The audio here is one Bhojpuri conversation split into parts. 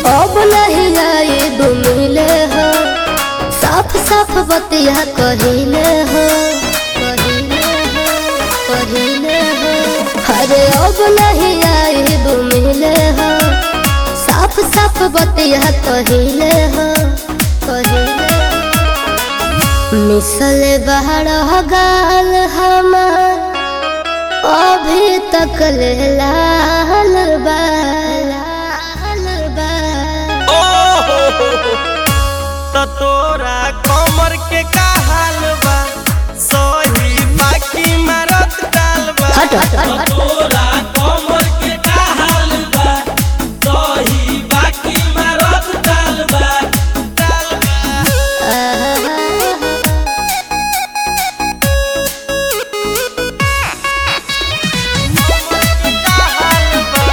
अब नहीं आइब मिले हो साफ साफ बतिया कहिले हो कहिले हो कहिले हो अरे अब नहीं आइब मिले हो साफ साफ बतिया कहिले हो कहिले मिसल बाहर गाल हमार अभी तक ले लाल बा लाल बा त तोरा कमर के का हाल बा सही बाकी मारत डाल बा हट हट हट हट तोरा कमर के का हाल बा सही बाकी मारत डाल बा डाल बा का हाल बा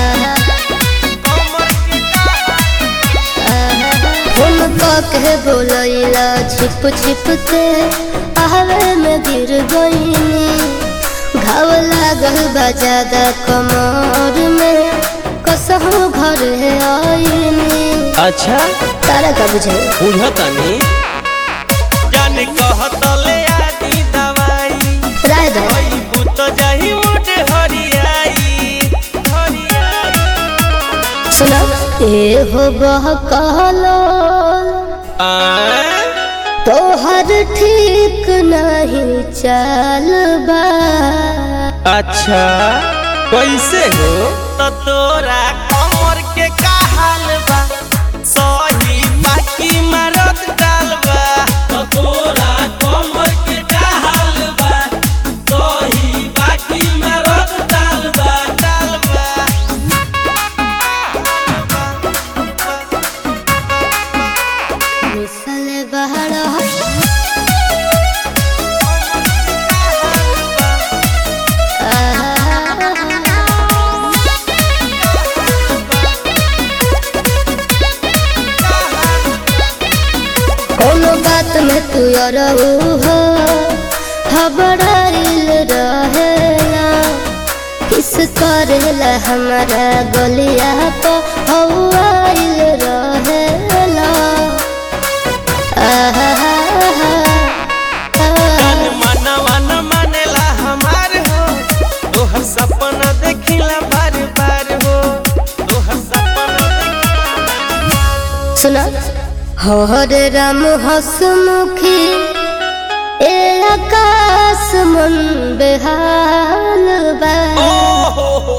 कमर के का फोन के बोलैला छिप छिप के आहवे में गिर गईनी घाव लागल बा ज्यादा कमर में कसहू घर आईनी अच्छा तारा का बुझे बुझतानी जाने कहतले आदि दवाई राय दो ओई भूत जाही मोट हरियाई हरियाई सुना ए हो बहकालो आ तोहर ठीक नहीं चाल बा अच्छा कैसे हो तो तोरा कमर के का हाल बा सही बाकी मारत डाल बा तो तोरा कमर के का हाल बा सही बाकी मारत डाल बा डाल बा मिसल बहर कोनो बात में तू अरऊ हो हबड़ाइल रहेला किस करेला हमारा गलिया को हवाइल रहेला आहा तन मनवा न मानेला हमार हो तोहर सपना देखिला बार बार हो तोहर सपना देखिला सुना हरे राम हसमुखी ए आकाश मन बेहाल बा ओ हो हो